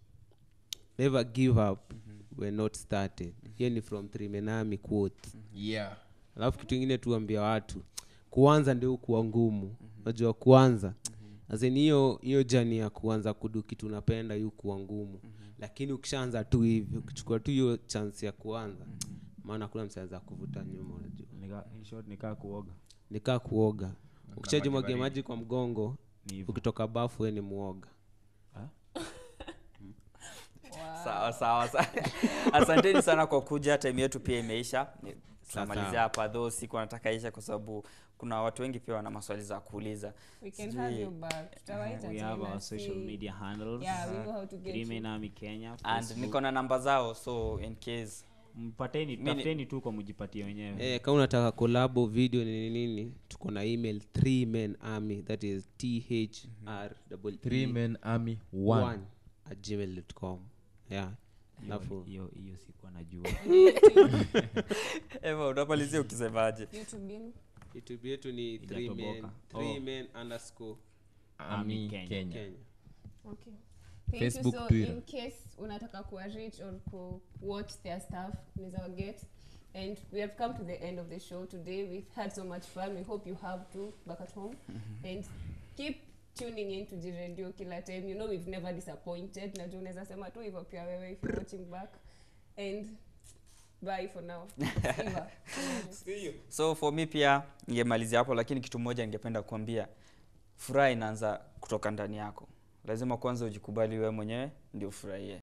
never give up we're not started hiyo ni from trimenami quote Yeah. alafu kitu ingine tuambia watu kuanza ndio kuwa ngumu unajua kuanza azin hiyo hiyo jani ya kuanza kudu kitu unapenda hiyo kuwa ngumu lakini ukishaanza tu hivi ukichukua tu hiyo chance ya kuanza maana kuna msianza kuvuta nyuma unajua Nika- in short nikaa kuoga nikaa kuoga ukishajimwagia baridi. maji kwa mgongo Ni hivyo. ukitoka bafu we ni muoga sawa sawa sawa. asanteni sana kwa kuja time yetu pia imeisha Ni- tunamalizia sawa. hapa tho siku anataka isha kwa sababu kuna watu wengi pia wana maswali za kuuliza we can Sijui- have you back tutawaita we have tena, our social see- media handles yeah we know how to get you. Krimenami Kenya and Facebook. niko na namba zao so in case mpateni Mini- tafuteni tu kwa mjipatie wenyewe eh, kama unataka kolabo video nini nini tuko na email three men army that is thr Three men army one. one at gmail.com yeah alafu hiyo hiyo sikuwa najua eva unamalizia ukisemaje YouTube yenu? youtube yetu ni three men, Ijatoboka. three Oh. men underscore Army Kenya. Kenya. kenya Okay. Thank Facebook, you. So Twitter. in case unataka kuwa rich or ku watch their stuff, unaweza get. And we have come to the end of the show today. We've had so much fun. We hope you have too back at home. And keep tuning in to Jiradio kila time. You know we've never disappointed. Najua unaweza sema tu hivyo pia wewe if you're watching back. And bye for now. Eva. so for me pia ningemalizia hapo lakini kitu moja ningependa kuambia furaha inaanza kutoka ndani yako lazima kwanza ujikubali wewe mwenyewe ndio ufurahie